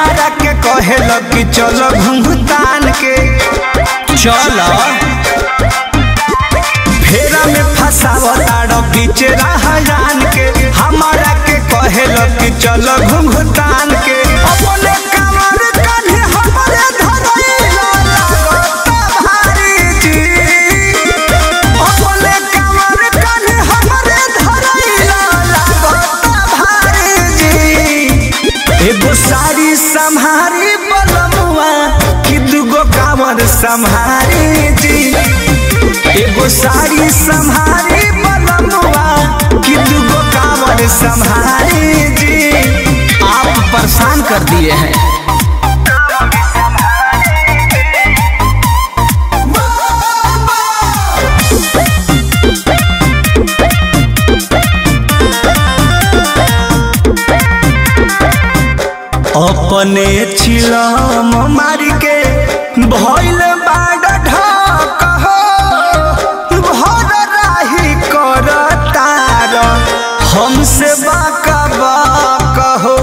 हमारा के कहेल कि चलो घुंघतान के चलो फेरा में फसावताड़ पीछे रहजान के हमारा के कहेल कि चलो घुंघतान के अपने कमर कान्हे हमरे धरैला लागता भारी जी अपने कमर कान्हे हमरे धरैला लागता भारी जी एगो साड़ी संहारी बलमुआ कि दूगो कांवर संहारी जी एगो साड़ी संहारी बलमुआ कि दूगो कांवर संहारी जी आप परेशान कर दिए हैं अपने छिलम मारी के भइल बाड ढक हो भर राही कर तार हमसे बाका बाक हो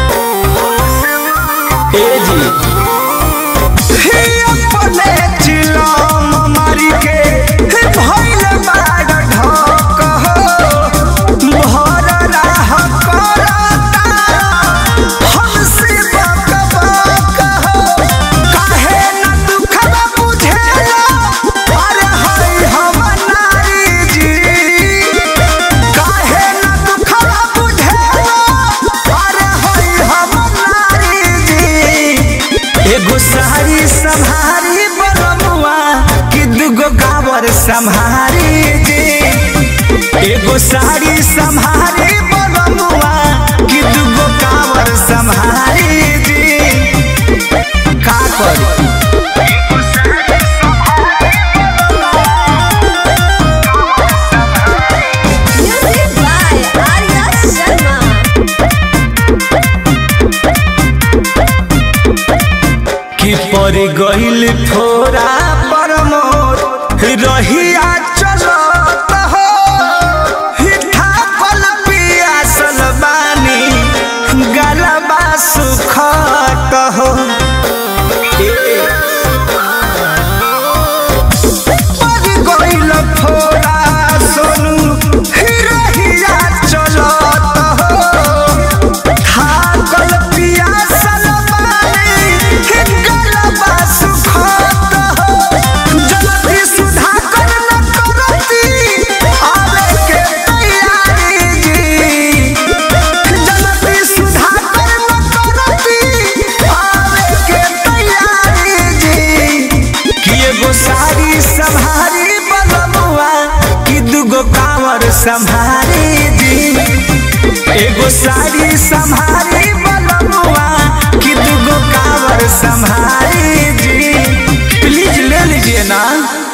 ए जी ही अपने चिलम मारी के भइल बाड ढक हो भर राह कर तार हमसे बाक बाक हो काहे न दुखवा बुझेला अरे हई हम नारी जी काहे न दुखवा बुझेला अरे हई हम नारी जी एगो साड़ी संहारी बलमुआ कि दूगो गावर संहारी जी एगो साड़ी संहारी बलमुआ कि दूगो कावर संहारी जी का करी Music by Arya Sharma. कि पर गइल थोड़ा पर मोर रहिया चलत हो हिठा पल पियासल बानी गलबा सुखत हो पर गइल थोड़ा सोनू रहिया चलत हो थाकल पियासल बानी गलबा सुखत हो जल्दी सुधाकर न करती आवे के तैयारी जी जल्दी सुधाकर न करती आवे के तैयारी जी कि एगो साड़ी संभारी बलमुआ कि दूगो कांवर संभारी जी एगो साड़ी संभारी बलमुआ कि दूगो कांवर संभारी जी प्लीज ले लीजिए ना